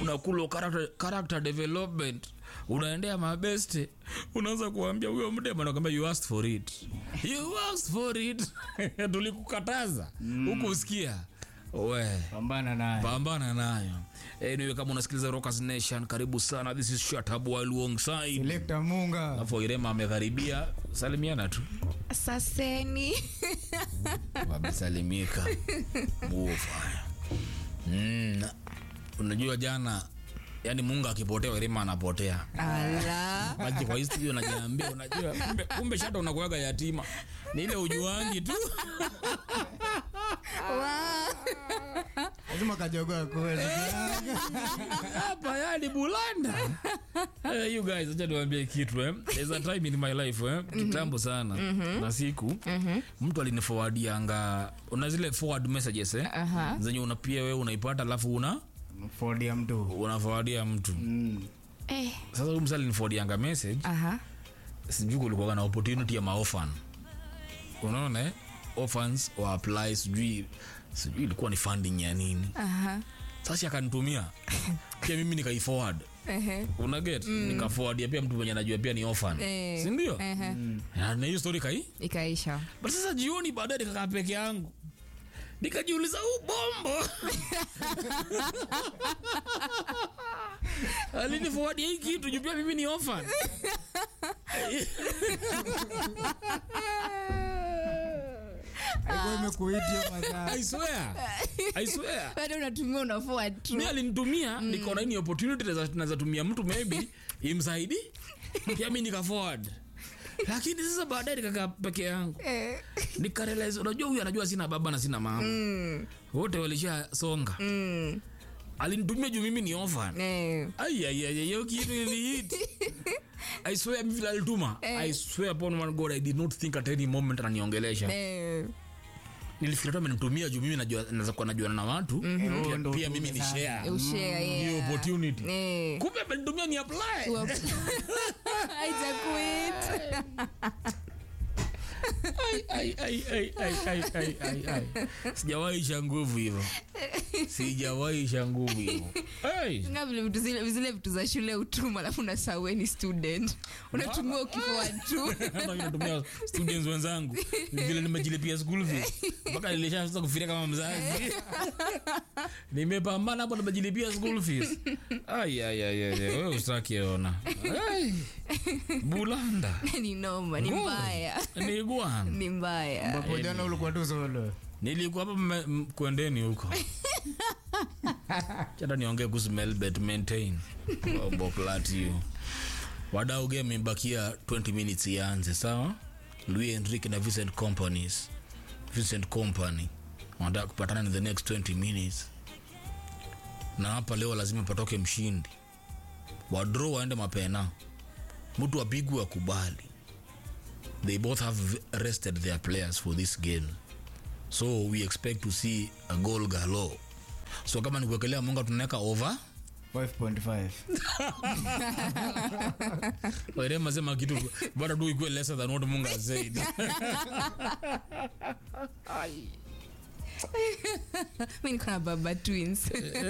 unakula character, character development unaendea mabeste unaanza kuambia huyo mdema nakwambia you asked for it you asked for it tulikukataza huku usikia we pambana naye pambana nayo anyway kama unasikiliza rockers nation karibu sana this is shatabu alongside selekta munga alafu irema amegharibia salimiana tu saseni wamesalimika Muofaya. mm. unajua jana yani mungu akipotea irema anapotea ala maji kwa hii studio najiambia unajua kumbe, kumbe shata unakuaga yatima ni ile ujuangi tu lazima kajogoa kweli hapa yani bulanda hey, you guys acha niwaambie kitu eh. There's a time in my life eh. kitambo sana na siku mtu aliniforwardianga una zile forward messages eh. Aha. zenye una pia wewe unaipata alafu una fodi ya mtu unaforwardia mtu Mm. eh, sasa huyu msa aliniforwardianga message aha sijui kulikuwa na opportunity ya maofan unaona eh? orphans wa apply sijui sijui ilikuwa ni funding ya nini aha sasa akanitumia pia mimi nikaiforward ehe unaget mm. nikaforwardia pia mtu mwenye najua pia ni orphan Eh, sindio ehe. Na- na hiyo story kai ikaisha but sasa jioni baadaye nikakaa peke yangu nikajiuliza huu bombo aliniforwardia hii kitu juu pia mimi ni orphan alikuwa imekuitia masaa I swear I swear bado unatumia unafua tu mi alinitumia mm. nikaona hii ni opportunity naweza- naweza tumia mtu maybe imsaidi pia mi nika forward lakini sasa baadaye nikakaa peke yangu Eh, nikarealize unajua huyu anajua sina baba na sina mama mm, wote walisha songa mm, alinitumia juu mimi ni orphan eh, aiaiaiyo kitu ilihit i swear mimi vile alituma i swear upon one god i did not think at any moment ananiongelesha eh, nilifikira tu amenitumia juu mimi najua naweza kuwa najuana na watu pia, Oh, ndo pia mimi ni utume share ushare, hiyo yeah. opportunity Eh, kumbe amenitumia ni apply wa- Haitakuit. Ai, ai, ai, ai, ai, ai, ai, ai, ai. sijawahi isha nguvu hivyo sijawahi isha nguvu hivyo Ai. Nga vile vitu zile zile vitu za shule utuma alafu unasaweni student unatumia ukifoa tu Hata mimi natumia students wenzangu vile nimejilipia school fees mpaka nilishaanza kufikiria kama mzazi nimepambana hapo nimejilipia school fees ai ai ai ai ai, wewe usitaki ona ai bulanda ni noma ni mbaya ni gwana ni mbaya ambapo jana ulikuwa tu solo nilikuwa hapa mme- m- kwendeni huko chata niongee kuhusu melbet maintain boplatio wadau game imebakia 20 minutes ianze sawa louis enrique na vincent companies vincent company wanataka kupatana in the next 20 minutes na hapa leo lazima patoke mshindi wadro waende mapena mtu apigwe akubali they both have rested their players for this game so we expect to see a goal galore so kama ni kuwekelea munga tunaweka over 5.5 wairema sema kitu bado tu ikuwe lesser than what munga said mi niko na baba twins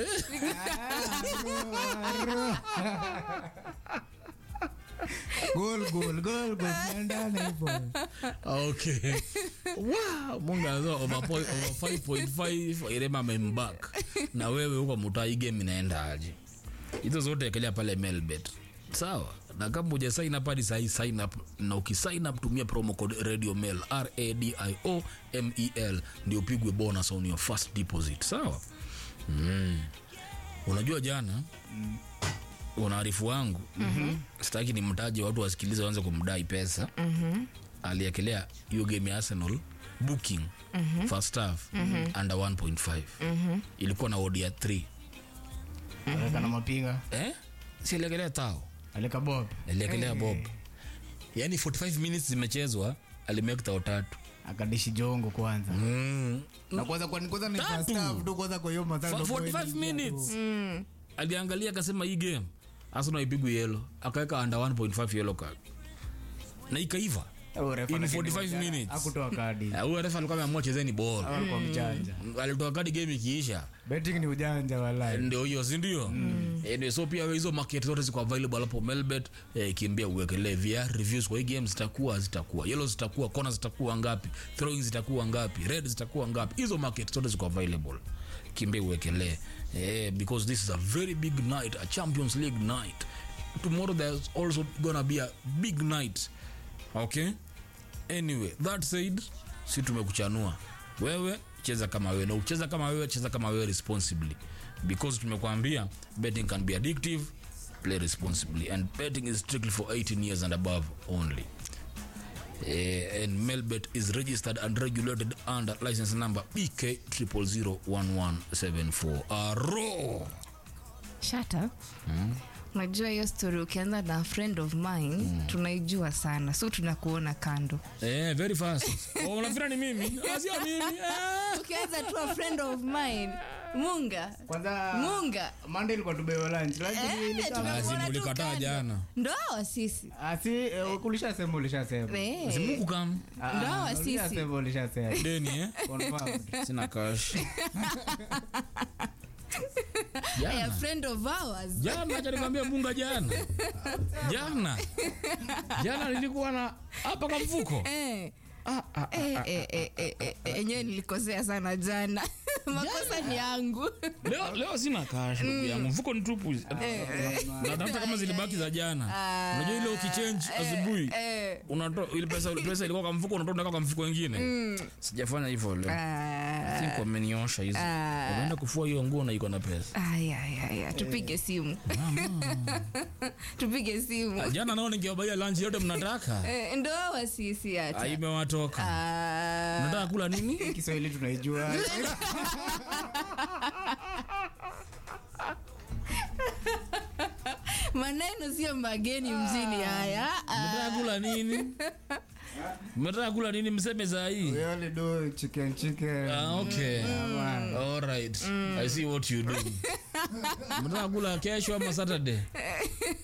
gol gol gol gol tunaendana hivyo okay wow munga anasema over point- over 5.5 wairema amembak na wewe huko mutai game inaenda aje hizo zote ekelea pale melbet sawa na kama uja sign up hadi sahi sign up na ukisign up tumia promo code radio mail radio mel ndio upigwe bonus on your first deposit sawa mm. unajua jana mm. unaarifu wangu mm-hmm. sitaki ni mtaji watu wasikilize waanze kumdai pesa mm-hmm. aliekelea hiyo game ya arsenal booking mm-hmm. first half mm-hmm. under 1.5 mm-hmm. ilikuwa na odia 3 Weka na mapinga eh? sieliekelea tao alika bob aliekelea bob yaani 45 minutes zimechezwa alimake tao tatu akadishi jongo kwanza mm. na kwanza kwa kwanza ni Tatu. first half tu kwanza kwa hiyo masaa For ndo 45 point minutes Mm. aliangalia akasema hii game arsenal ipigwe yelo akaweka under 1.5 yellow card na ikaiva Oh, refa In lakini 45 jana minutes. hakutoa kadi Ah, huyo refa alikuwa ameamua chezeni ball Hawa walikuwa mjanja alitoa kadi game ikiisha betting ni ujanja walai ndio hiyo sindio anyway, so pia hizo market zote ziko available hapo melbet eh, kimbia uwekelee vr reviews kwa hii game zitakuwa zitakuwa yellow zitakuwa kona zitakuwa ngapi throwing zitakuwa ngapi red zitakuwa ngapi hizo market zote ziko available kimbia uwekelee eh, because this is a very big night a champions league night tomorrow there's also gonna be a big night okay anyway that said si tumekuchanua wewe cheza kama wewe na ucheza kama wewe cheza kama wewe responsibly because tumekwambia betting can be addictive play responsibly and betting is strictly for 18 years and above only Eh, and melbet is registered and regulated under license number bk 0001174 aro shata unajua hiyo story ukianza na friend of mine tunaijua sana so tunakuona kando eh, very fast oh, unafikira ni mimi Ah, sio mimi eh. ukianza tu a friend of mine munga kwanza munga mande ilikuwa tubewa lunch Eh, lakini ilika- tunakuona lazima tu ulikataa kando. jana ndo hawa sisi Ah, si eh, ulishasema ulishasema Eh, simuku kam Ah, Ndo hawa ah, sisi. ulishasema ulishasema deni eh? Confirmed. sina cash a jana friend of ours jana acha nikwambia bunga jana jana jana nilikuwa na hapa kwa mfuko Eh. ah, ah, Eh, eh, eh, eh, eh, eh, enyewe nilikosea sana jana makosa ni yangu leo, leo sina cash ndugu yangu mfuko ni tupu natafuta kama zilibaki za jana unajua ile ukichange asubuhi Eh, unatoa ile pesa pesa ilikuwa kwa mfuko unatoa unaweka kwa mfuko wengine sijafanya hivyo leo ah, think wameniosha hizo Ah. unaenda kufua hiyo nguo na iko na pesa aya, aya, aya, tupige simu tupige simu jana nao ningewabaia lunch yote mnataka Eh, ndo hawa sisi Ah, hata imewatoka Ah, nataka kula nini kiswahili tunaijua maneno sio mageni mjini haya Ah, mmetaka kula nini mmetaka kula nini mseme saa hii We only do chicken chicken ah, okay all right i see what you do mmetaka kula kesho ama saturday